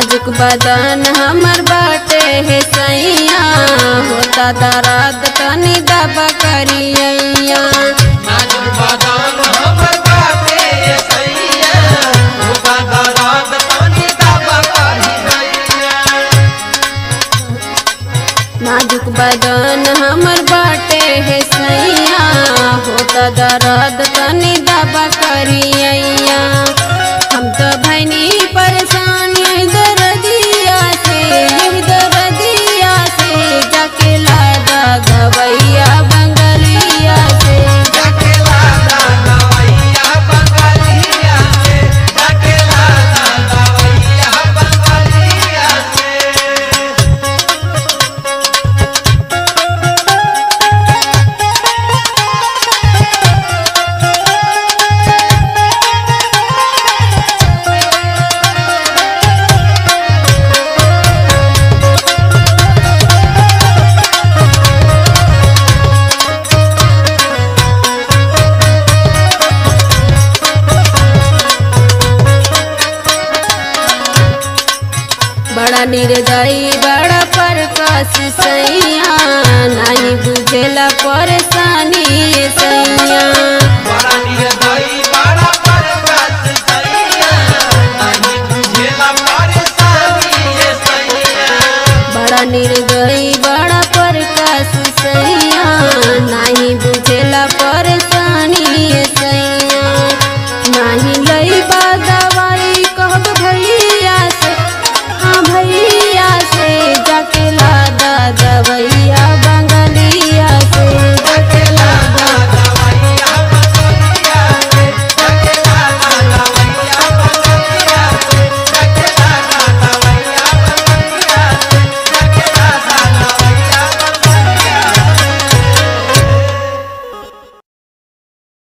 नाजुक बदन हमर बाटे हे सैया होता दर्द तनी दबा करियैया नाजुक बदन हमर बाटे सैया होता दर्द तनी दबा करियैया नाजुक बदन हमर बाटे हे सैया होता दर्द तनी दबा करियैया हम तो भैनी परेशान यही दर्दिया से यही दर्दिया से जाके लादा दवैया बंगलिया से जाके लाला दवैया बंगलिया से जाके लाला दवैया बंगलिया से बड़ा निर्दयी बड़ा परकस सैया नहीं बुझेला परेशानी सैया